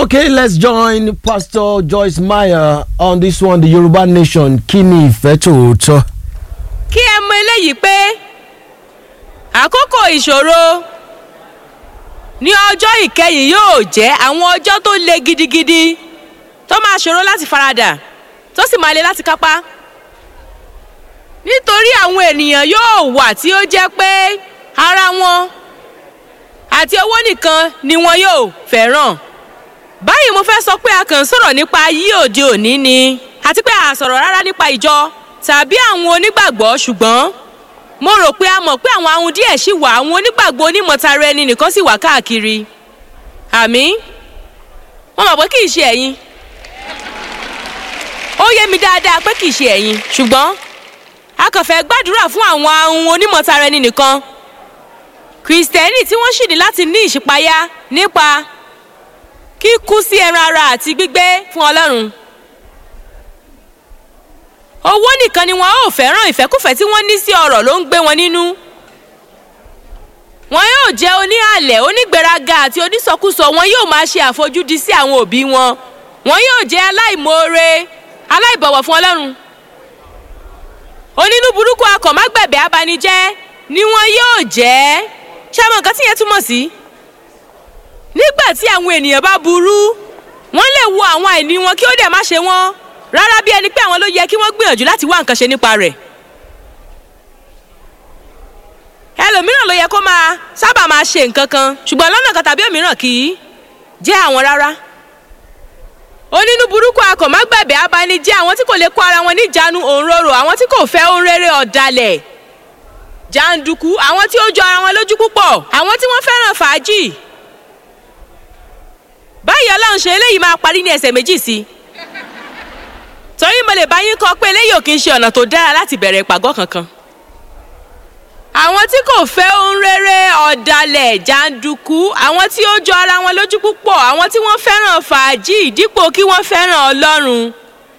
Okay, let's join Pastor Joyce Meyer on this one, the Yoruba Nation. Kí ni ìfẹ́ tòótọ́? kí ẹ mọ eléyìí pé àkókò ìṣòro ní ọjọ́ ìkẹyìn yóò jẹ́ àwọn ọjọ́ tó le gidigidi tó máa ṣòro láti faradà tó sì máa le láti kápá nítorí àwọn ènìyàn yóò wà tí ó jẹ́ pé ara wọn àti owó nìkan ni wọn yóò fẹ́ràn báyìí mo fẹ́ sọ pé a kàn ń sọ̀rọ̀ nípa ayé òde òní ni àti pé a sọ̀rọ̀ rárá nípa ìjọ tàbí àwọn onígbàgbọ́ ṣùgbọ́n mo rò pé a mọ̀ pé àwọn ahun díẹ̀ ṣì wà àwọn onígbàgbọ́ onímọ̀tara ẹni nìkan sì wà káàkiri àmì wọ́n mọ̀ pé kì í ṣe ẹ̀yin ó yé mi dáadáa pé kì í ṣe ẹ̀yin ṣùgbọ́n a kàn fẹ́ gbàdúrà fún àwọn ahun onímọ̀tara ẹni nìkan kìrìsìtẹ́nì tí wọ́n sì ní láti ní ìṣípayá nípa kíkú sí ẹran ara àti gbígbé fún ọlọ́run owó nìkan ni wọn ò fẹ́ràn ìfẹ́kùfẹ́ tí wọ́n ní sí ọ̀rọ̀ ló ń gbé wọn nínú wọn yóò jẹ́ oníhàlẹ̀ onígbéraga àti onísọkúsọ wọn yóò máa ṣe àfojúdi sí àwọn òbí wọn wọn yóò jẹ́ aláìmoore aláìbọ̀wọ̀ fún ọlọ́run onínú burúkú akọ̀mágbẹ̀bẹ̀ abanijẹ́ ni wọn yóò jẹ́ ṣé àwọn nǹkan tí yẹn túmọ̀ sí nígbà tí àwọn ènìyàn bá burú wọ́n lè wo àwọn àìní wọn kí ó dẹ̀ má ṣe wọ́n rárá bí ẹni pé àwọn ló yẹ kí wọ́n gbìyànjú láti wá nǹkan ṣe nípa rẹ̀. ẹlòmíràn ló yẹ kó máa sábà máa ṣe nǹkan kan ṣùgbọ́n lọ́nà kan tàbí òmíràn kì í jẹ́ àwọn rárá. onínú burúkú akọ̀mágbẹ̀bẹ̀ abanijẹ́ àwọn tí kò lè kó ara wọn níjàánu òǹrorò àwọn tí kò fẹ́ ohun rere ọ̀dàlẹ̀ jàǹdùkú àwọn tí ó jọ ara wọn lójú púpọ̀ àwọn tí wọ́n fẹ́ràn fàájì. báyìí ọlọ́run ṣe eléyìí máa parí ní ẹsẹ̀ méjì sí i torí mo lè bá yín kọ pé eléyìí ò kí ń ṣe ọ̀nà tó dára láti bẹ̀rẹ̀ ìpàgọ́ kankan. àwọn tí kò fẹ́ ohun rere ọ̀dàlẹ̀ jàǹdùkú àwọn tí ó jọ ara wọn lójú púpọ̀ àwọn tí wọ́n fẹ́ràn fàájì dípò kí wọ́n fẹ́ràn ọlọ́run.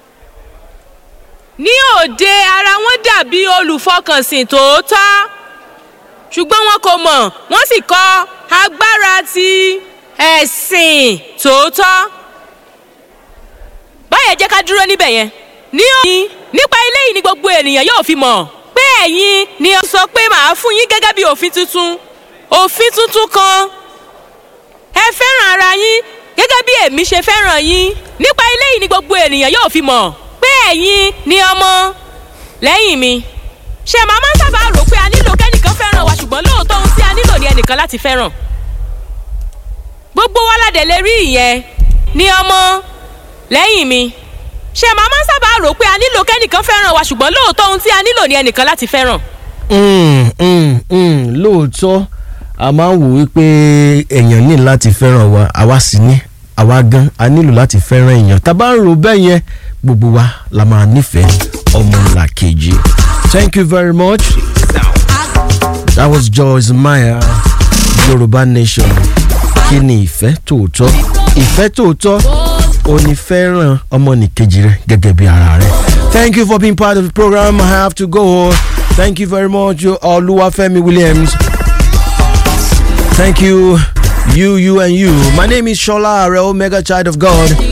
ní òde ara wọn dàbí olùfọkànsìn tòótọ́ ṣùgbọ́n wọn kò mọ̀ wọ́n sì kọ agbára ti ẹ̀sìn tòótọ́ báyẹn jẹ́ ká dúró níbẹ̀ yẹn. ní òní nípa eléyìí ni gbogbo ènìyàn yóò fi mọ̀ pé ẹ̀yin ni ó sọ pé màá fún yín gẹ́gẹ́ bí òfin tuntun òfin tuntun kan. ẹ fẹ́ràn ara yín gẹ́gẹ́ bí èmi ṣe fẹ́ràn yín nípa eléyìí ni gbogbo ènìyàn yóò fi mọ̀ pé ẹ̀yin ni ọmọ lẹ́yìn mi. ṣé màá máa ń sábà rò pé a nílò kẹ́nìkan fẹ́ràn wa ṣùgbọ́n lóòótọ́ ohun tí a nílò ni ẹnìkan láti fẹ́ràn. gbogbo wa ládẹ̀ lè rí ìyẹn ni ọmọ lẹ́yìn mi ṣé màá máa ń sábà rò pé a nílò kẹ́nìkan fẹ́ràn wa ṣùgbọ́n lóòótọ́ ohun tí a nílò ni ẹnìkan láti fẹ́ràn. Mm, mm, mm, lóòótọ́ a máa ń wò wípé èèyàn ní láti fẹ́ràn wa àwa sì ní àwa gan a nílò láti fẹ́ràn èèyàn tá a bá ń rò bẹ́ẹ̀ yẹn gbogbo wa la máa nífẹ̀ẹ́ ọmọlàkejì. Thank you very much. That was Joyce Meyer, Yoruba Nation. Kí ni ìfẹ́ tòótọ́? Ìfẹ́ tòótọ́ ò ní fẹ́ràn ọmọnìkejì rẹ gẹ́gẹ́ bí ara rẹ. Thank you for being part of the program. I have to go. Thank you very much, Oluwafemi Williams. Thank you, you, you, and you. My name is Shola Are Omega Child of God.